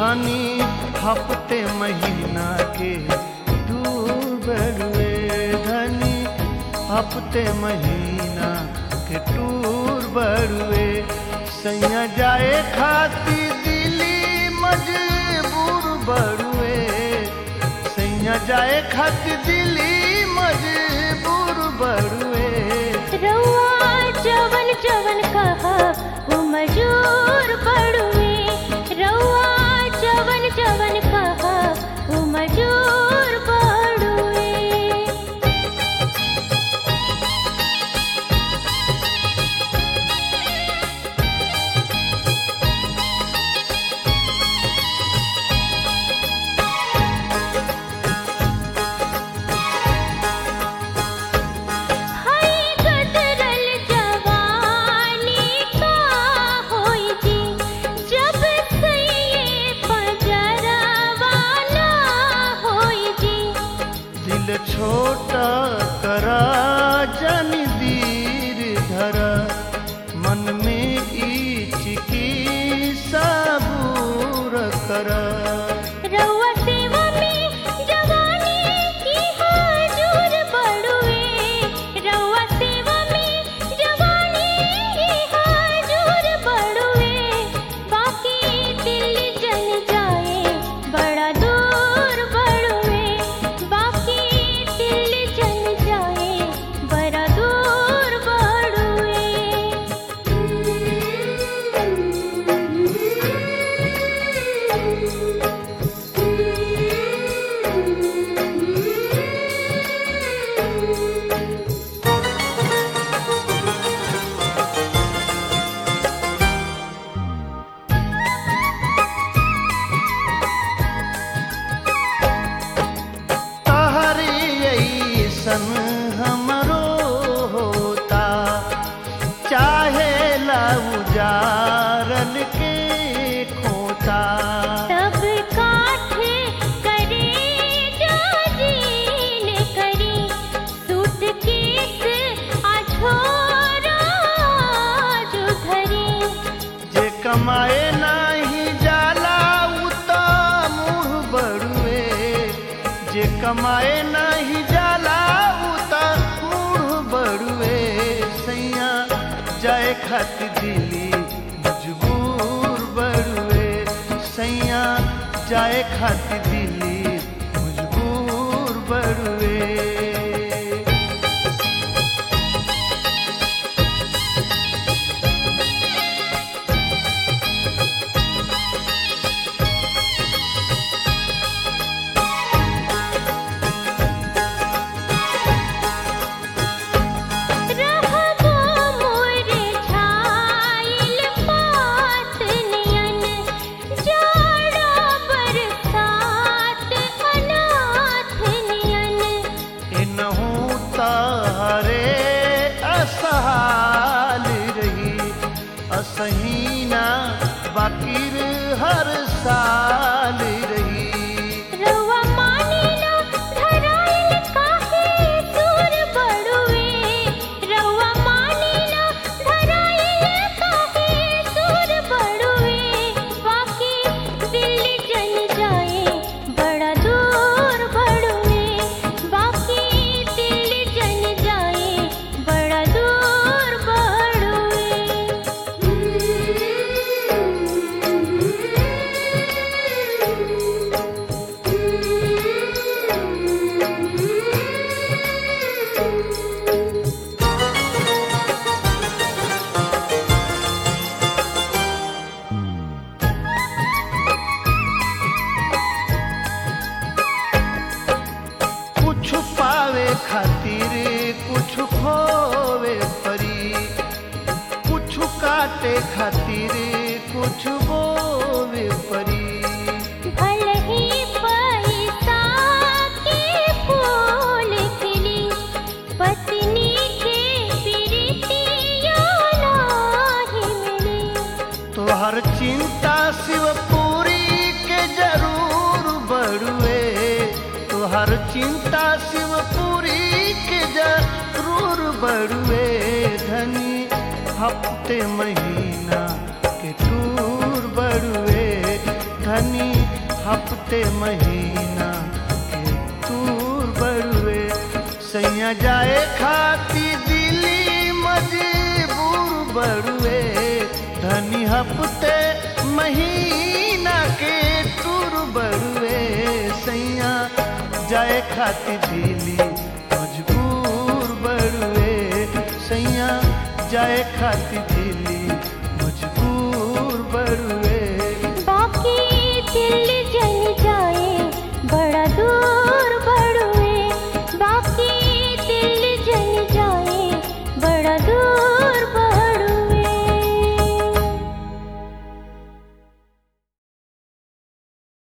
धनी हफ्ते महीना के दूर बड़ुए धनी हफ्ते महीना के टूर बड़ुए सैया जाए खाती दिली मजबूर बड़ुए सैया जाए खाती दिली मजबूर बड़ुए रउआ जवन जवन कहा वो मजूर पड़ुए रउआ जवन जवन कहा वो मजूर पड़ुए हाय गदरल जवानी का होई जी जब सैये पजरवाना होई जी दिल छोटा करा जन दीर धरा मन में ईच की सबूर करा रउआ सेवा में जवानी की हाजूर बड़ुए रउआ सेवा में जवानी की हाजूर बड़ुए बाकी दिल जल जाए बड़ा दूर बड़ुए बाकी दिल जल जाए बड़ा दूर तहरी ऐसन हमरो होता चाहे लउजारल के खोता तब काठे करे जो जीन करी सूटकेस अछोरा जो धरी जे कमाए नाही जाला उ त मुँह बड़ुए जे कमाए नाही जाला उ त मुँह बड़ुए सैया जाए खातिर दिली मजबूर बड़ुए सैया जाए खातिर दिली मजबूर बड़ुए रहबो मोर छाइल पात नियन जाड़ा बरसात अनाथ नियन इनहू तारे असहाल रही असहीना बाकिर हर साल रही रउआ मानिला धराइल काहे दूर बड़ुए रउआ मानिला धराइल काहे दूर बड़ुए बाकी दिल जल जाए बड़ा दूर बड़ुए बाकी दिल जल जाए बड़ा दूर कुछ पावे खातिर कुछ खोवे परी कुछ काटे खातिर कुछ बोवे परी भले ही पैसा के फूल खिली पत्नी के प्रीतिया नाही मिली तोहर चिंता शिवपुरी के जरूर बड़ुए तोहर चिंता शिवपुरी के जरूर बड़ुए धनी हफ्ते महीना के टूर बड़ुए धनी हफ्ते महीना के तूर बड़ुए सैया जाए खाती दिली मजबूर बड़ुए धनी हफ्ते महीना के टूर बड़ुए सैया जाए खाती दिली मजबूर बड़ुए सैया जाए खाती